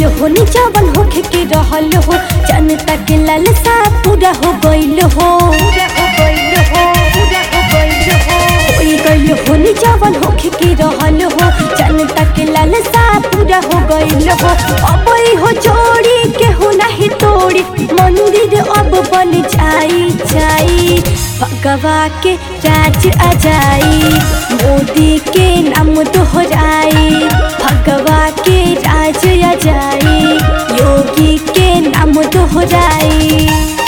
गइल हो निजावन होखे के रहल हो जनता के लालसा पूरा हो गइल हो होई गइल हो निजावन होखे के रहल हो जनता के लालसा पूरा हो गइल हो अब ई हो जोड़ी के हो नहीं तोड़ी मंदिर अब बन जाई जाई भगवा के राज आ जाई मोदी के नाम दोहराई भगवा के राज आ जाई योगी के नाम दोहराई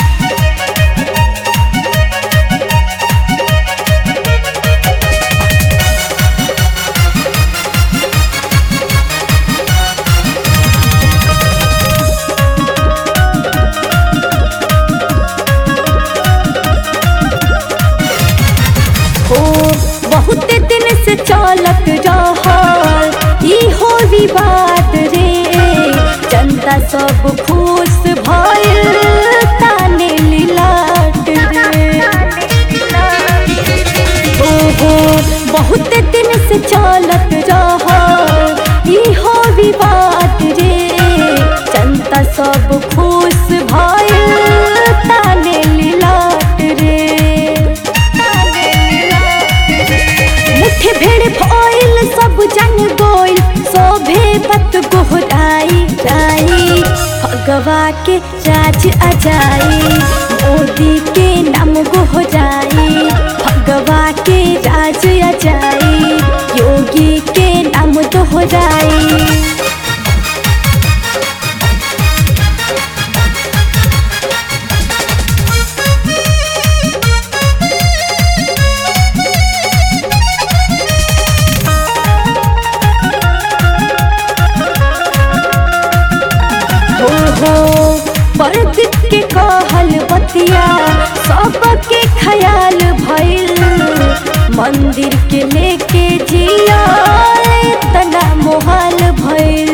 हो बहुत दिन से चलत रहल ई हो विवाद रे जनता सब खुश भइल ताने लिलाट रे ओहो बहुत दिन से चलत रहल ई हो विवाद रे जनता सब खुश भइल ताने लिलाट रे मुठे भेड़ भइल सब जन गोइल सोभे बत गोहराई राई भगवा के राज आ जाई मोदी के नाम गोहराई भगवा के राज आ जाई योगी के नाम दोहराई हो हो परदीप के कहल बतिया सबके ख्याल भइल मंदिर के लेके जिया तना मोहाल भइल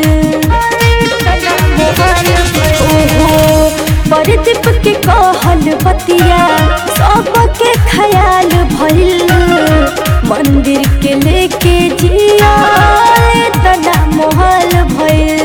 ओहो परदीप के कहल बतिया सबके ख्याल भइल मंदिर के लेके जिया तना मोहाल भइल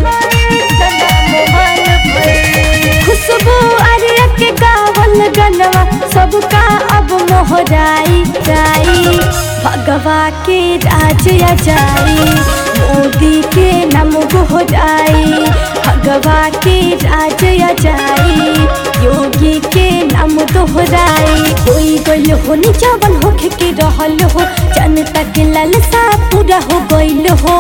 खुशबू आर्य के गावल गनवा सबका अब मोहराई जाई भगवा के राज आ जाई मोदी के नाम गोहराई भगवा के राज आ जाई योगी के नाम दोहराई होई गइल हो निजावन होखे के रहल हो जनता के लालसा पूरा हो गइल हो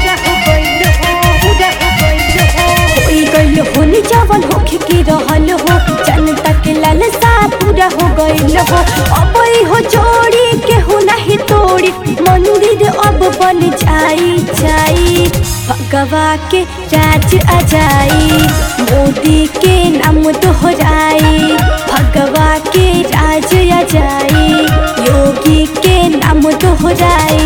होई गइल हो निजावन होखे के रहल हो जनता के लालसा पूरा हो गइल हो अब ई हो जोड़ी के हो नहीं तोड़ी मंदिर अब बन जाई जाई भगवा के राज आ जाई मोदी के नाम दोहराई भगवा के राज आ जाई योगी के नाम दोहराई